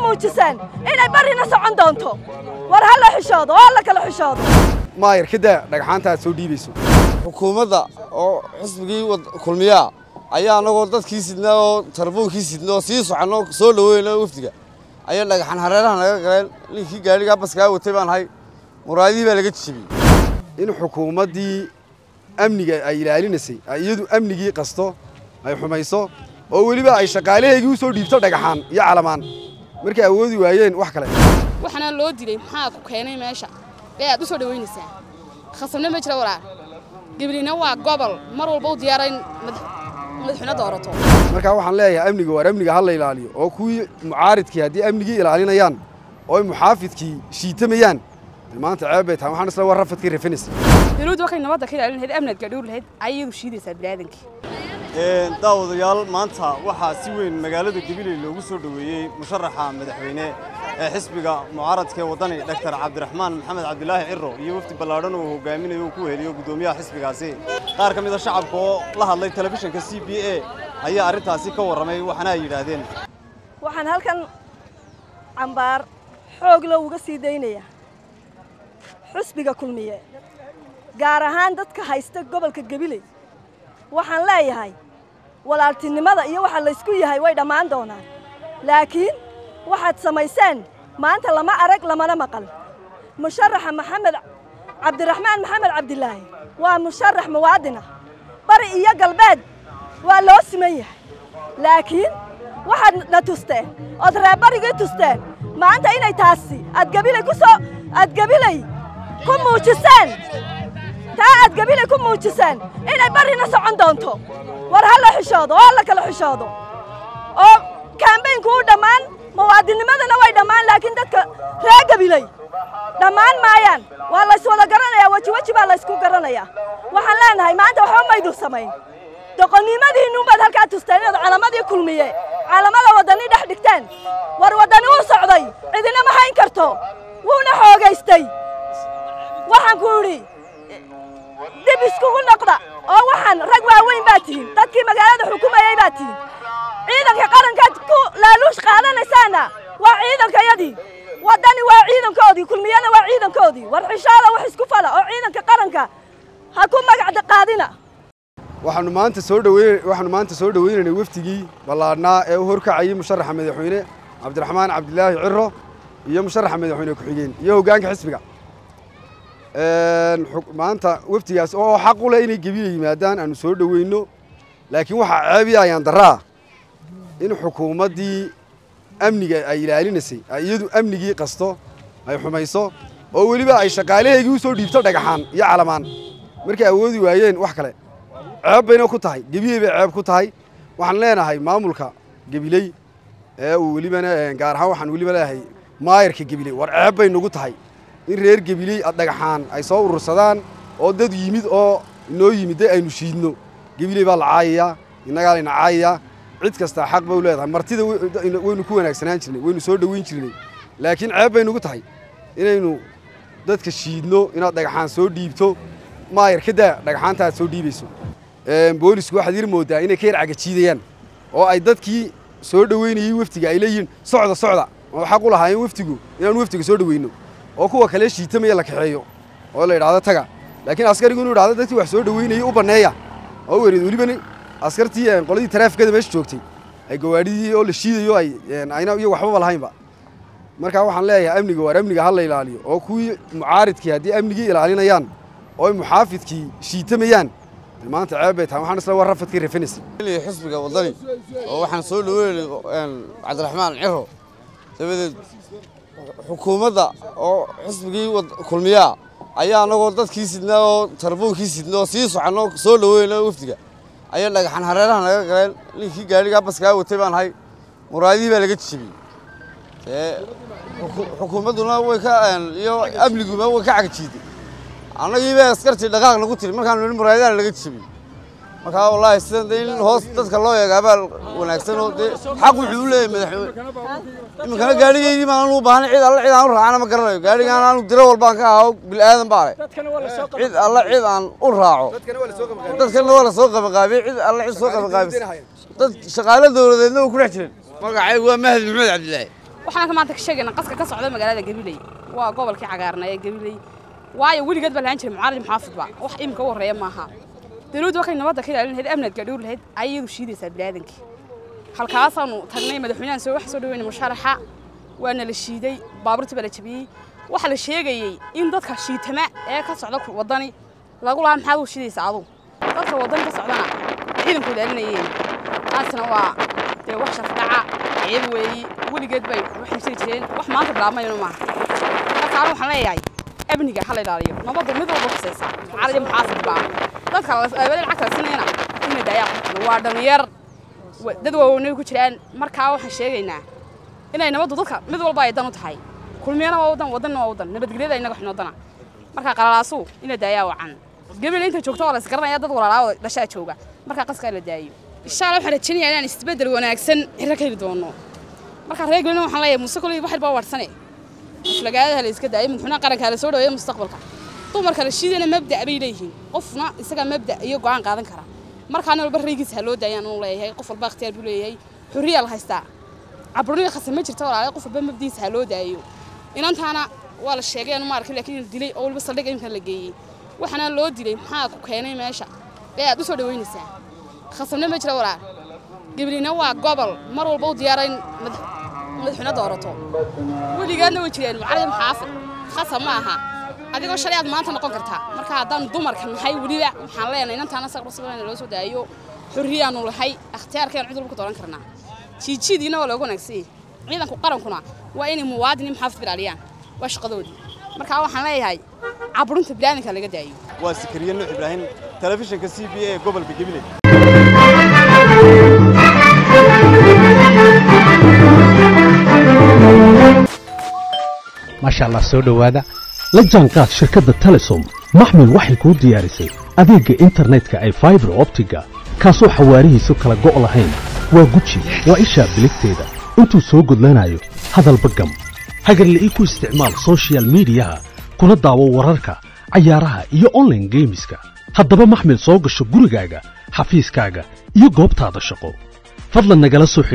muujiseen inay barrina socon doonto war ha la xishoodo oo ha la kala xishoodo maayar kadaa dhagxaanta aad soo dhiibayso xukuumadda oo xisbigii kulmiyaa ayaa annagoo dadkii sidnaa oo tarabuunkii sidna oo sii soconoo soo dhaweyna wafdiga ayaa dhagaxan hareeraha naga galeen ninkii gaadhigaa baskaa watay baan ahay muraadihii baa laga jijabiyey in xukuumaddii amniga ay ilaalinaysay ay iyadu amnigii qasto ay xumayso oo weliba ay shaqaalahaygii u soo dhiibto dhagaxaan iyo calamaan markay awoodi waayeen wax kale waxaana loo dilay maxaa ku keenay meesha ee aad u soo dhawaynaysaa khasabna ma jira walaal gablina waa gobol mar walba u diyaara in madaxweyne doorato markaa waxaan leeyahay amniga waar amniga ha la ilaaliyo oo kuwii mucaaridkii haddii amnigii ilaalinayaan oo ay muxaafidkii shiitamayaan maanta ceeb bay tahay waxaan isla war rafadkii rafanaysa dawladdu waxay nabadda ka ilaalin lahayd amniad gaadhowr lahayd ayay iyadu shiidaysaa biniaadankii daawadayaal maanta waxaa si weyn magaalada gabiley loogu soo dhoweeyey musharaxa madaxweyne ee xisbiga mucaaradka ee waddani dhaktar cabdiraxmaan maxamed cabdilaahi ciro iyo wafdi ballaadhan uu hogaaminayo uu ku heliyo guddoomiyaha xisbigaasi qaar ka mid a shacabka oo la hadlay telefishinka c b a ayaa arrintaasi ka warramay waxaana ay yidhaahdeen waxaan halkan cambaar xoog loo uga sii daynayaa xusbiga kulmiye gaar ahaan dadka haysta gobolka gabiley waxaan leeyahay walaaltinimada iyo waxa laysku yahay way dhammaan doonaan laakiin waxaad samayseen maanta lama arag lamana maqal musharaxa maxamed cabdiraxmaan maxamed cabdilaahi waa musharax muwaadinah bari iyo galbeed waa loo siman yahay laakiin waxaad na tusteen ood reerbarigii tusteen maanta inay taasi aad gabilay ku soo aad gabilay ku muujiseen taa aad gabilay ku muujiseen inay barrina socon doonto war ha la xishoodo oo ha la kala xishoodo oo kaambaynku u dhammaan muwaadinnimadana way dhammaan laakiin dadka reer gabiley dhammaan maayaan waa layswada garanayaa weji weji baa laysku garanayaa waxaan leenahay maanta waxba maydu samayn doqonnimadiinnuunbaad halkaa tusteen inaad calamadii kulmiye calamada waddani dhex dhigteen war waddani uu socday cidina ma hayn karto wuuna xoogaystay waxaan ku idhi dib iskugu noqda oo waxaan rag waaweyn baa tihiin dadkii magaalada xukumayey baa tihiin ciidanka qarankaad ku laaluush qaadanaysaana waa ciidankayadii waddani waa ciidankoodii kulmiyana waa ciidankoodii war xishaada wax isku fala oo ciidanka qaranka ha ku magacda qaadina waxaanu maanta soo dhaweyn waxaanu maanta soo dhaweynaynay wafdigii ballaadhnaa ee u horkacayay musharaxa madaxweyne cabdiraxmaan cabdilaahi ciro iyo musharaxa madaxweyne ku-xigeen iyo hoggaanka xisbiga maanta wafdigaas oo xaq u leh inay gebiya yimaadaan aanu soo dhoweyno laakiin waxaa ceebiya ayaan daraa in xukuumaddii amniga ay ilaalinaysay ay iyadu amnigii qasto ay xumayso oo weliba ay shaqaalahaygii u soo dhiibto dhagaxaan iyo calamaan markay awoodi waayeen wax kale ceeb bayna ku tahay gebiyey bay ceeb ku tahay waxaan leenahay maamulka gebiley ee uu welibana gaar ahaan waxaan weliba leeyahay maayarka gebiley war ceeb bay nagu tahay in reer gebiley dhagaxaan ay soo urursadaan oo dad yimid oo inoo yimid aynu shiidno gebiley baa la caayayaa innagaa layna caayayaa cid kastaa xaq bay u leedahay martida waynu ku wanaagsanaan jirnay waynu soo dhoweyn jirnay laakiin ceeb bay nagu tahay inaynu dadka shiidno inaad dhagaxaan soo dhiibto maayar kadaa dhagaxaanta aad soo dhiibayso boolisku waxaad yar mooddaa inay ka yar cagajiidayaan oo ay dadkii soo dhoweynayey wafdiga ay leeyihiin socda socda oo xaq u lahaayeen wafdigu inaanu wafdiga soo dhoweyno oo kuwa kale shiitamaya la kaxeeyo oo la idhaahdo taga laakiin askarigu inuu idhahdo dadkii wax soo dhoweynayey u banneeya oo wereed welibana askartii qoladii taraafikada meesha joogtay ay gawaadhidii oo la shiidayo ay ayna iyo waxbaba lahaynba markaa waxaan leeyahay amniga waar amniga ha la ilaaliyo oo kuwii mucaaridkii haddii amnigii ilaalinayaan oo ay muxaafidkii shiitamayaan maanta ceeb bay tahay waxaan isla war rafadkii rafanaysa xisbiga waddani oo waxaan soo dhaweynay cabdiraxmaan ciro dabadeed xukuumadda oo xisbigii kulmiyaa ayaa annagoo dadkii sidnaa oo tarabuunkii sidna oo sii soconoo soo dhaweyna wafdiga ayaa dhagaxan hareeraha naga galeen ninkii gaadhigaa baskaa watay baan ahay muraadihii baa laga jijabiyey xukuumadduna way ka iyo amniguba way ka cagjiiday annagii bay askartii dhaqaaq nagu tiri markaanu nidhi muraayadaha laga jijabiyey markaa wallaahi sidan dee in hoos dadka loo eegaabaa wanaagsan oo dee xaq wuxuu u leeyahay madaxweyne iminkana gaadhigaygii baan u baahnay cid alle cid aan u raacana ma garanayo gaadhigaan aanu diro walbaan ka ahaa bilaadan baa leh cid alle cid aan u raaco dadkana waa la soo qabaqaabiyey cid alle cid soo qabaqaabis dad shaqaale dowladeedna way ku dhex jireen magacaygu waa mahdi maxamed cabdilaahi waxaan ka maanta ka sheegaynaa qaska ka socda magaalada gabiley waa gobolkii cagaarna ee gabiley waayo weligeed baa lahaan jiray mucaarad muxaafidba wax iminka u horreeya maaha dawladdu wakay nabadda ka ilaalin lahayd amniadka dhowr lahayd ayay iyadu shiidaysaa biniaadankii halkaasaanu tagnay madaxweynahan soo wax soo dhaweynay musharaxa waana la shiiday baabuurtii baa la jabiyey waxaa la sheegayey in dadka shiitama ee ka socda waddani lagu lahaa maxaad u shiidaysa adu dadka waddani ka socdana ciidanku ilaalinayeen taasina waa dee wax shafdhaca ceeb weeyi weligeed bay waxay jiri jireen wax maanta bilaabmayno maaha marka anu waxaan leeyahay amniga ha la ilaaliyo nabadda mid walba kusaysa mucaarad iyo muxaafid baa dadka aabada lacagta la sinayna ina daayaa waa dhalinyar dad waaweynay ku jiraan markaa waxaan sheegaynaa inay nabaddu dadka mid walba ay dan u tahay kulmiyana waa wadan wadanna waa wadan nabadgelyada inaga xinoodana markaa qalalaasu ina daayaa wacan gabriel inta joogto waa la isgaranaya dad walaalaa dhashaa jooga markaa qaskaa la daayo insha allah waxaan rajaynayaa inaan isbedel wanaagsan xirro ka heli doono markaa reer gabilna waxaan leeyahay muuse koley wax baa warsane aflagaadaha la iska daayay madaxweynaha qaranka la soo dhaweeya mustaqbalka dumarka la shiidana mabda' bay leeyihiin qofna isaga mabda' iyo go'aan qaadan kara markaa nin walba raygiisa ha loo daayaan uu leeyahay qof walba ikhtiyaar buu leeyahay xurriyaa la haystaa caburniga khasab ma jirto walaalahay qof walba mabdiisa ha loo daayo inantaana waa la sheegay anu ma arkin laakiin la dilay oo waliba saldhig imkan la geeyey waxaana loo dilay maxaa ku keenay meesha ee aad u soo dhaweynaysaa khasabna ma jira walaal gablina waa gobol mar walba u diyaara in madaxweyne doorato weligaadna way jireen mucaarad muxaafid khasab ma aha adigoo shalay aad maanta noqon kartaa marka haddaan dumarka nahay weliba waxaan leenahay inantaana saqrusabana loo soo daayo xurriyaanu lahay ikhtiyaarkeen cid walba ku dooran karnaa jiijiidiina waa looga wanaagsan ciidanku qarankuna waa inay muwaadin iyo muxaafid ilaaliyaan waa shaqadoodii markaa waxaan leeyahay caburinta bilaadanka laga daayo waa sikariye nuux ibraahim telefishinka c b a ee gobolka gabiley maasha allah soo dhowaada la jaanqaad shirkadda telesom maxmil waxay kuu diyaarisay adeegga internetka ay faibar optiga kaasoo xawaarihiisu kala go' lahayn waa guji waa ishaa biligteeda intuu soo gudlanayo hadalba gam hagarla'ii ku isticmaal soshiyal miidiyaha kuna daawo wararka cayaaraha iyo onlaine geemiska haddaba maxmil soo gasho gurigaaga xafiiskaaga iyo goobtaada shaqo fadlan nagala soo